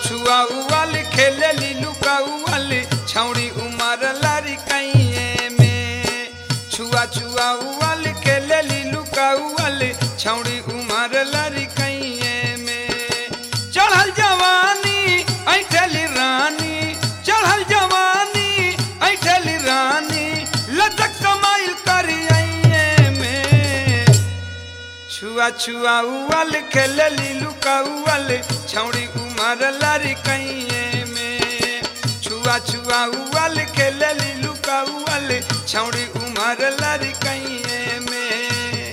छुआ उवाल खेले लीलू का उवाल छौड़ी उमर लारी कैये में छुआ छुआ उवाल खेले लीलू का उवाल छौड़ी उमर लारी कैये में चढ़ल जवानी ऐठली रानी चढ़ल जवानी ऐठली रानी लचक समाइल करिए में छुआ छुआ उवल खेल लीलू का उवल छौड़ी उमर लारी कैये में छुआ छुआ उवल खेल लीलू का उवल छौड़ी उमर लारी कैये में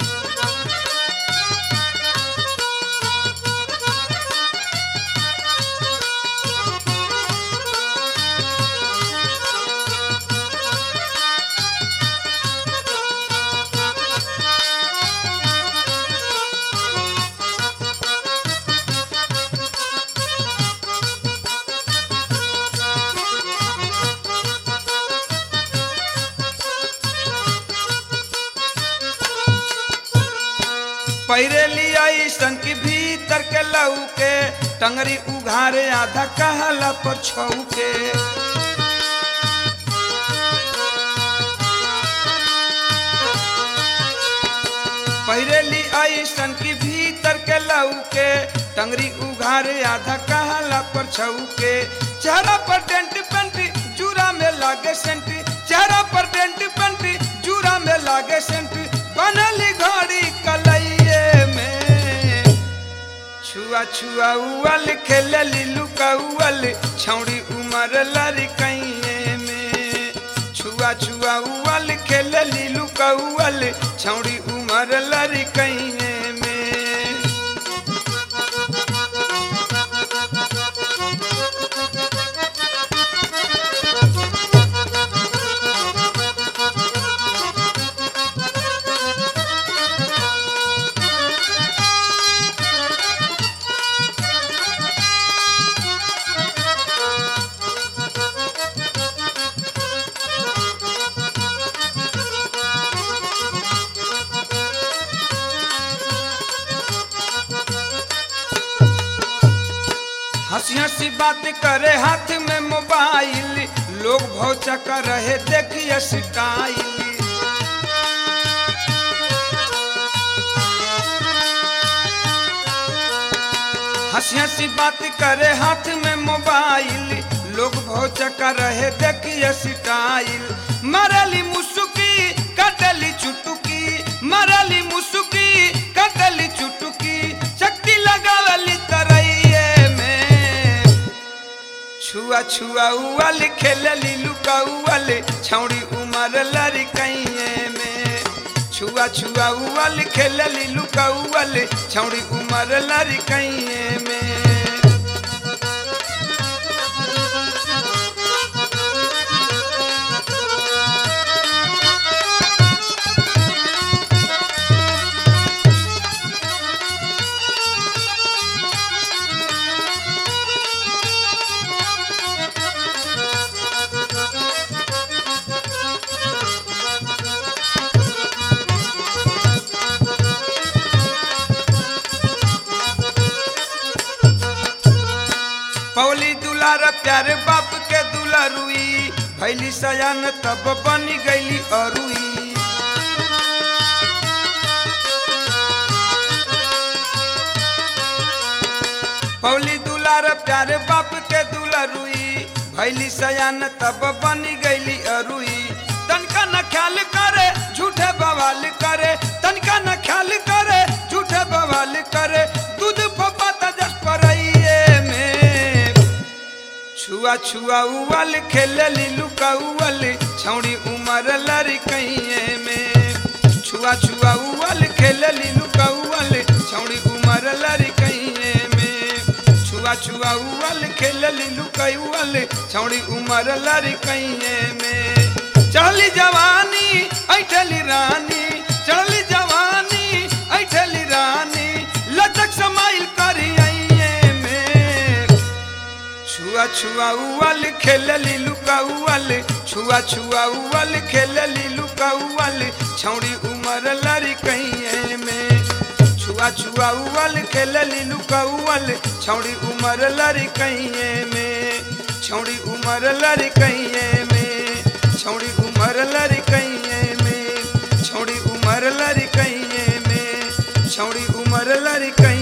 पैरे लिया ईसन की भीतर के लऊ के टंगरी उघारे आधा कहला पर छऊ के पैरेली ऐसन की भीतर के लऊ के टंगरी उघारे आधा कहला पर छऊ के चेहरा पर डेंट पेंट जूरा में लागे सेंट चेहरा पर डेंट पेंट जूरा में लागे सेंट बनली घड़ी कलइये में छुआ छुआ उवल खेल लीलू का उवल छौड़ी उमर लरी कैये में छुआ छुआ उवल खेल लीलू का उवल छौड़ी उमर लरी कैये में हंसी हंसी बात करे हाथ में मोबाइल लोग भौचा कर रहे देखिए स्टाइल हंसी हंसी बात करे हाथ में मोबाइल लोग भौचा कर रहे देखिए स्टाइल मरली मुसुकी कटली चुटुकी मरली मुसुकी कटली चुटुकी शक्ति लगावली तरैये में छुआ छुआ उवल खेल लीलू का उवल छौड़ी उमर लरी कैये में छुआ छुआ उवल खेल लीलू का उवल छौड़ी उमर लरी कैये में पौली दुलार प्यारे बाप के दुलारुई भैली सयान तब बनी गईली अरुई पौली दुलार प्यारे बाप के दुलारुई भैली सयान तब बनी गईली अरुई तनका न ख्याल करे झूठे बवाल करे तनका न ख्याल करे झूठे बवाल करे दूध फपाता जस परइए में छुआ छुआ उवल खेल लीलू का उवल छौड़ी उमर लरी कैये में छुआ छुआ उवल खेल लीलू का उवल छौड़ी उमर लरी कैये में छुआ छुआ उवल खेल लीलू का उवल छौड़ी उमर लरी कैये में चढ़ली जवानी ऐठली रानी चढ़ली जवानी ऐठली रानी लचक समाइल करिए में छुआ छुआ उवल खेल लीलू का उवल छुआ छुआ उवल खेल लीलू का उवल छौड़ी उमर लरी कैये में छुआ छुआ उवल खेलली लुकौल छौड़ी उमर लरी कहिए में छौड़ी उमर लरी कहिए में छौड़ी उमर लरी कहिए में छौड़ी उमर लरी कहिए में छौड़ी उमर लरी कहिए